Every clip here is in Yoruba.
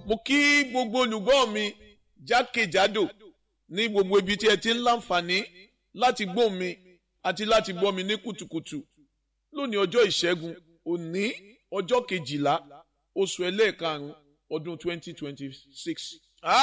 mo kí gbogbo olùgbọ́ mi jákèjádò ní gbogbo ibi tí ẹ ti ń láǹfààní láti gbọ́ mi àti láti gbọ́ mi ní kùtùkùtù lónìí ọjọ́ ìṣẹ́gun òní ọjọ́ kejìlá oṣù ẹlẹ́ẹ̀karùn-ún ọdún twenty twenty six.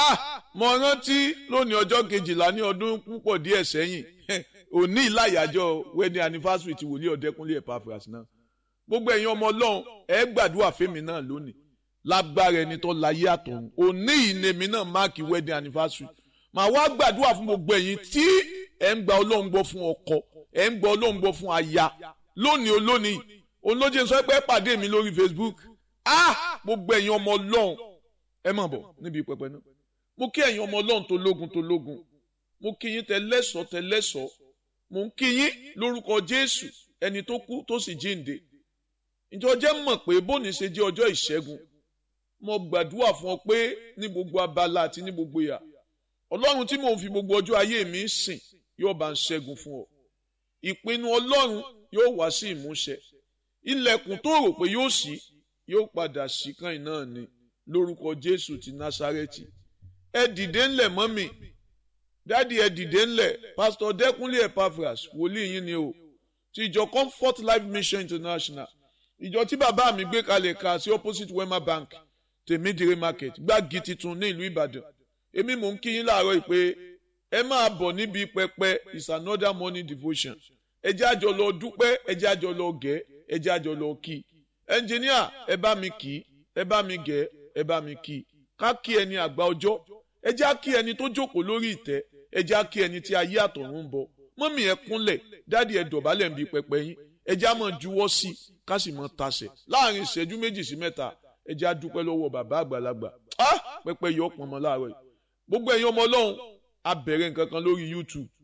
mo rántí lónìí ọjọ́ kejìlá ní ọdún púpọ̀ díẹ̀ sẹ́yìn òní ìlàyàjọ wedding anniversary ti wòlíì ọ̀dẹ́kúnlé Epaphras náà gbogbo ẹ̀yin ọmọ ọlọ́run ẹ gbàdúrà fẹ́mi náà lónìí lágbára ẹni tó láyé àtọ̀run òní ìnèmí náà máàkì wedding anniversary màá wá gbàdúrà fún gbogbo ẹ̀yin tí ẹ ń gba ọlọ́run gbọ́ fún ọkọ ẹ ń gba ọlọ́run gbọ́ fún aya lónìí olónìí olóje sọ pé pàdé mi lórí Facebook ah gbogbo ẹ̀yin ọmọ ọlọ́run ẹ má bọ̀ níbi pẹpẹ náà mo kí ẹ̀yin ọmọ ọlọ́run tó lógun tó lógun mo kí yín tẹlẹ́sọ̀ tẹlẹ́sọ̀ mo ń kí yín lórúkọ Jésù ẹni tó kú tó sì jíǹde ìjọ jẹ́ mọ̀ pé bóni ṣe jẹ́ ọjọ́ ìṣẹ́gun mo gbàdúrà fún ọ pé ní gbogbo abala àti ní gbogbo ìyà ọlọ́run tí mò ń fi gbogbo ọjọ́ ayé mi sìn yóò bá ń ṣẹ́gun fún ọ ìpinnu ọlọ́run yóò wá sí ìmúṣẹ ilẹ̀kùn tó rò pé yóò ṣí yóò padà ṣí kan náà ni lórúkọ jésù ti násárẹ́tì ẹ dìde ńlẹ̀ mọ́mì dádì ẹ dìde ńlẹ̀ pásítọ̀ dẹ́kunlé Epaphras wòlíì yín ni o ti ìjọ comfort life mission international ìjọ tí bàbá mi gbé kalẹ̀ ka sí opposite wema bank tèmídìrí market gbági titun ní ìlú ìbàdàn èmi mò ń kí yín láàárọ̀ pé ẹ máa bọ̀ níbi pẹpẹ is another morning devotion ẹ jẹ́ àjọ lọ dúpẹ́ ẹ jẹ́ àjọ lọ gẹ̀ ẹ jẹ́ àjọ lọ kí ẹnjìníà ẹ bá mi kí ẹ bá mi gẹ̀ ẹ bá mi kí ká kí ẹni àgbà ọjọ́ ẹ jẹ́ á kí ẹni tó jókòó lórí ìtẹ́ ẹ jẹ́ á kí ẹni tí ayé àtọ̀run ń bọ̀ mọ́mì ẹ kúnlẹ̀ dáàdi ẹ dọ̀bálẹ̀ ń bi pẹpẹ yín ẹ jẹ́ á mọ̀ juwọ́ sí i ká sì mọ̀ tasẹ̀ láàrin ìṣẹ́jú méjì sí mẹ́ta ẹ jẹ́ á dúpẹ́ lọ́wọ́ bàbá àgbàlagbà pẹpẹ yọ ọpọnmọ láàárọ̀ yìí gbogbo ẹ̀yin ọmọ ọlọ́run a bẹ̀rẹ̀ nǹkan kan lórí YouTube